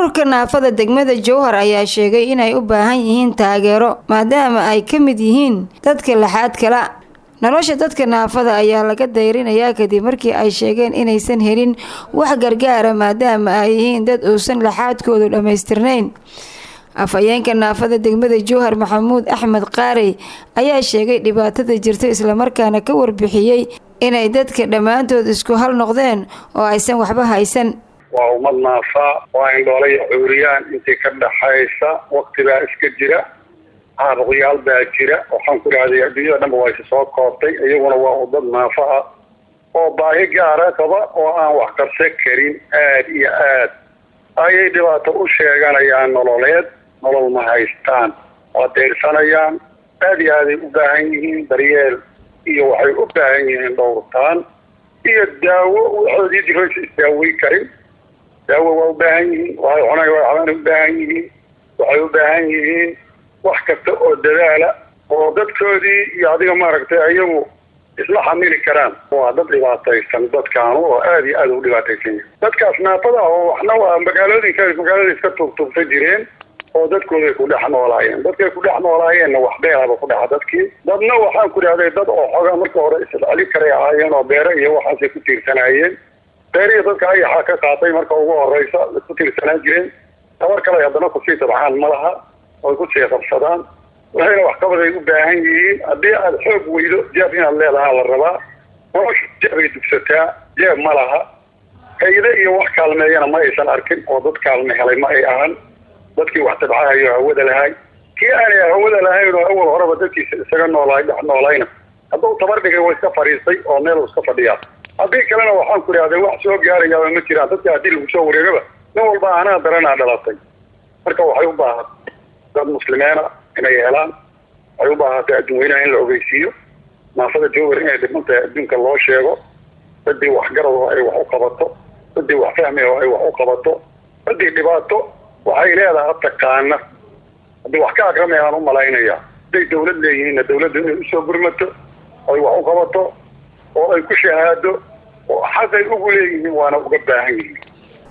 ururka naafada degmada jowhar ayaa sheegay inay u baahan yihiin taageero maadaama ay ka mid yihiin dadka laxaad kala nolosha dadka naafada ayaa laga dayrinayaa kadib markii ay sheegeen inaysan helin wax gargaara maadaama ay yihiin dad uusan laxaadkoodu dhammaystirnayn afhayeenka naafada degmada jowhar maxamuud axmed qaarey ayaa sheegay dhibaatada jirta islamarkaana ka warbixiyey inay dadka dhammaantood isku hal noqdeen oo aysan waxba haysan waa ummad naafaa waa indhoolaya cuuriyaan intii ka dhaxaysa waqtibaa iska jira caabuqyaal baa jira waxaan ku idhahday adduunyada dhanba waa isa soo koobtay iyaguna waa udad naafa ah oo baahi gaara qaba oo aan wax qabsan karin aada iyo aad ayay dhibaato u sheeganayaan nololeed nolol ma haystaan waa deyrsanayaan aada iyo aaday u baahan yihiin daryeel iyo waxay u baahan yihiin dhowrtaan iyo daawo waxoodii jiraysa isdaawey karin daawo waa u baahan yihiin waxay cunay waxbana u baahan yihiin waxay u baahan yihiin wax kasta oo dadaala oo dadkoodii iyo adiga maaragtay ayagu isla xamili karaan waa dad dhibaataysan dadkaanu oo aada iyo aada u dhibaataysan yahay dadkaas naafada oo waxna waa magaalooyinka magaalada iska tuugtuugta jireen oo dadkooday ku dhex noolaayeen dadkay ku dhex noolaayeenna wax beelaba ku dhaca dadkii dadna waxaan ku dhahday dad oo xogaa marka hore isceli karay ahaayeen oo beere iyo waxaasay ku tiirsanaayeen beerihi dadka ayaxaa ka qaatay marka ugu horeysa ku tiirsanaan jireen tabar kale haddana kusii tabcaan ma laha oy kusii qabsadaan waxayna waxqabaday u baahan yihiin haddii aad xoog weydo jeeb inaad leedahaa la rabaa nolosha jeebay dugsataa jeeb ma laha hayde iyo wax kaalmeeyana ma aysan arkin oo dad kaalme helay ma ay ahan dadkii wax tabcahayo hawada lahay kii aanay hawada lahayn oo awal horeba dadkiisa isaga noolaay dhex noolayna hadduu tabar dhigay waa iska fadhiistay oo meel iska fadhiyaa haddii kalena waxaan ku idhahday wax soo gaarayaaba ma jiraan dadka haddii lagu soo wareegaba nin walba anaa daranaa dhalatay marka waxay u baahan dad muslimiina inay helaan waxay u baahatay adduun weynaha in la ogeysiiyo naafada jowar inay dhimantahay adduunka loo sheego ciddii waxgarad oo ay wax u qabato ciddii wax fahmi oo ay wax u qabato ciddii dhibaato waxay leedaha taqaana haddii wax ka akramayaan u malaynaya hadday dawlad leeyihiinna dawladda inay usoo gurmato oy wax u qabato oo ay ku shahaado oo xaqay ugu leeyihiin waana uga baahan yihiin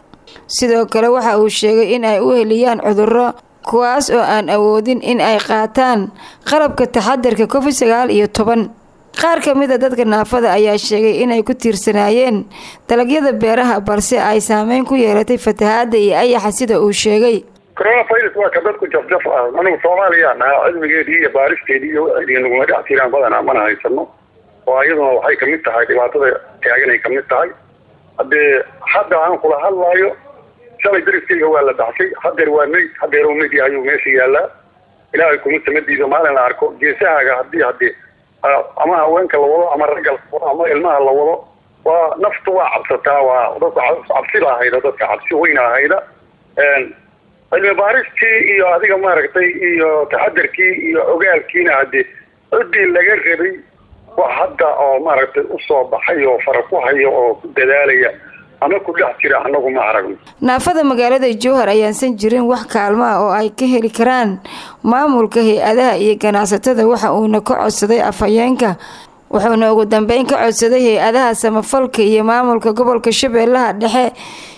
sidoo kale waxa uu sheegay in ay u heliyaan cudurro kuwaas oo aan awoodin in ay qaataan qalabka taxadarka covid sagaal iyo toban qaar ka mid a dadka naafada ayaa sheegay inay ku tiirsanaayeen dalagyada beeraha balse ay saameyn ku yeelatay fatahaada iyo ayaxa sida uu sheegay coronavirus waa ka dadku jafjaf ah anigu soomaaliyaan ahaa cilmigeedii iyo baaristeedii iyo waxaydii naguma dhex jiraan badanaa mana haysano oo iyaduna waxay kamid tahay dhibaatada taaganay kamid tahay haddee hadda aan kula hadlaayo shalay dariskayga waa la baxsay hadeer waa meyd hadeer u meyd ayuu meesha yaalaa ilaahay kuma samadiido maalin la arko geesahaaga hadii hadii ama haweenka la wado ama ragga la wado ama ilmaha la wado waa naftu waa cabsataa waa dadka cabsi ba ahayda dadka cabsi weyna ahayda cilmi baaristii iyo adiga maaragtay iyo taxadarkii iyo ogaalkiina hadii ciddii laga rabay wax hadda oo maaragtay usoo baxay oo fara ku hayo oo ku dadaalaya ama ku dhex jira anagu ma aragno naafada magaalada jowhar ayaansan jirin wax kaalmo ah oo ay ka heli karaan maamulka hay-adaha iyo ganacsatada waxa uuna ka codsaday afhayeenka wuxuuna ugu dambeyn ka codsaday hay-adaha samafalka iyo maamulka gobolka shabeellaha dhexe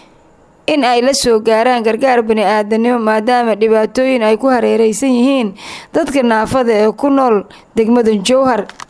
in ay la soo gaaraan gargaar bani-aadanimo maadaama dhibaatooyin ay ku hareereysan yihiin dadka naafada ee ku nool degmada jowhar